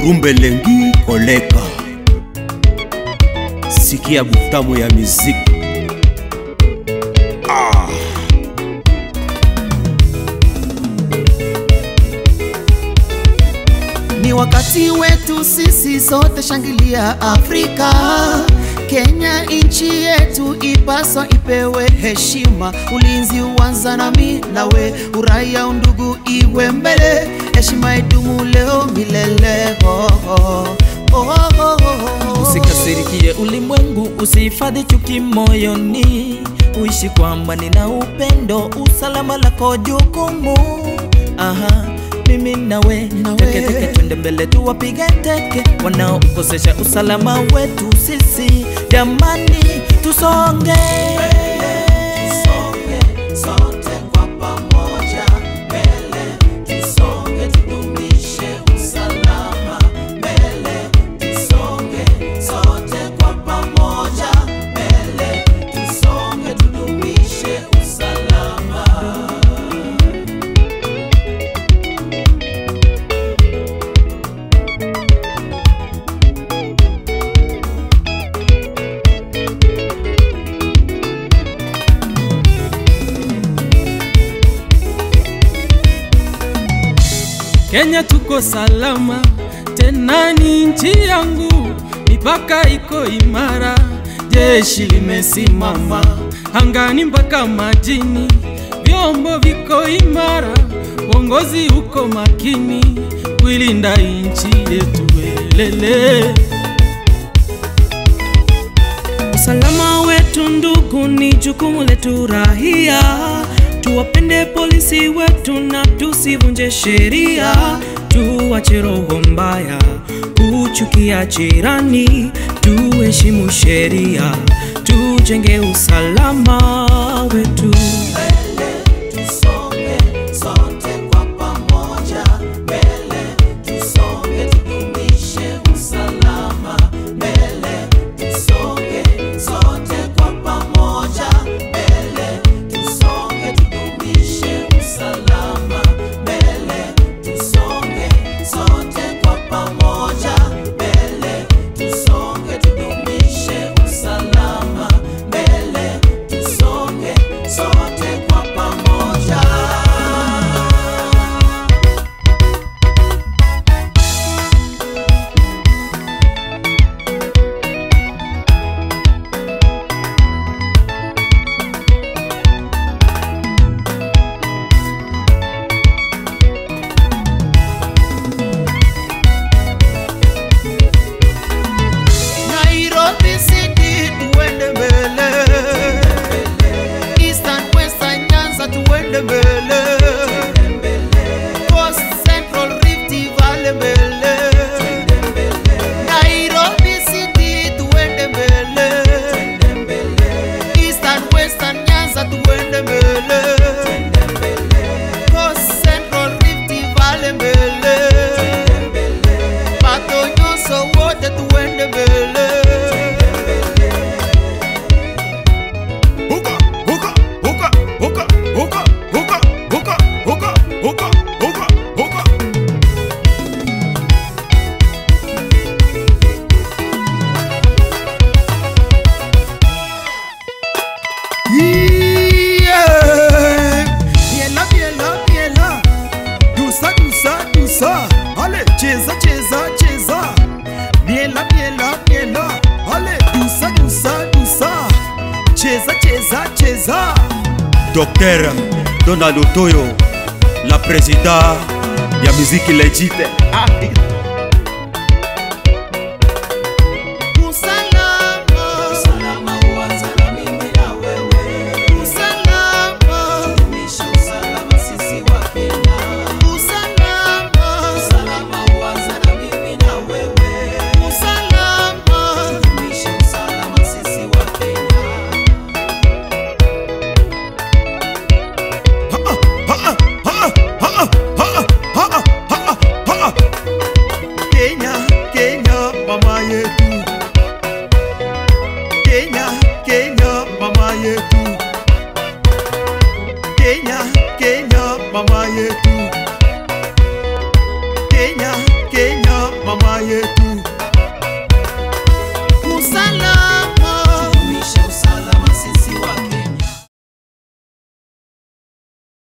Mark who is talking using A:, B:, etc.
A: rumbelengi koleka sikia butamu ya miziki ah.
B: Ni wakati wetu sisi sote, shangilia Afrika. Kenya nchi yetu ipaswa ipewe heshima, ulinzi uanza nami nawe, uraia undugu iwe mbele, heshima idumu leo milele. Oh, oh, oh, oh, oh.
C: Usikasirikie ulimwengu, usihifadhi chuki moyoni, uishi kwa amani na upendo, usalama lako jukumu. Aha, mimi nawe
B: Nawe.
C: teke teke, twende mbele tuwapige teke wanaokosesha usalama wetu sisi, jamani tusonge
B: sote kwa pamoja mbele, tusonge tudumishe usalama mbele, tusonge sote kwa pamoja mbele, tusonge tudumishe usalama.
D: Kenya tuko salama, tena ni nchi yangu, mipaka iko imara, jeshi limesimama angani mpaka majini, vyombo viko imara, uongozi uko makini kuilinda nchi yetu welele.
E: Usalama wetu ndugu, ni jukumu letu rahia. Tuwapende polisi wetu na tusivunje sheria, tuache roho mbaya, kuchukia jirani, tuheshimu sheria, tujenge usalama wetu.
B: Tusonge sote kwa pamoja mbele, tusonge tudumishe usalama mbele, tusonge sote kwa pamoja mbele, tusonge tudumishe usalama mbele, tusonge sote kwa pamoja mbele, tusonge tudumishe usalama mbele, tusonge sote kwa pamoja. Nairobi City tuende mbele, Eastern Western Nyanza tuende mbele, Coast Central Rift Valley mbele, Nairobi City tuende mbele, Eastern Western Nyanza tuende mbele, Coast Central Rift Valley mbele, Pato nyonso wote tuende mbele.
A: Huka, huka, huka, huka, huka, huka, huka, huka, huka, huka, huka. Yeah. Biela, biela, biela. Dusa, dusa, dusa. Ale, cheza, cheza, cheza. Biela, biela, biela. Ale, dusa, dusa, dusa. Cheza, cheza, cheza. Docteur Donald Otoyo, la président ya muziki legite. Ah,
B: Usalama, usalama huanza na mimi na wewe. Usalama, tudumishe usalama sisi wa Kenya. Usalama, usalama huanza na mimi na wewe. Usalama, tudumishe usalama sisi wa Kenya.
A: Kenya, Kenya, mama yetu. Kenya, Kenya, mama yetu. Kenya, Kenya, mama yetu.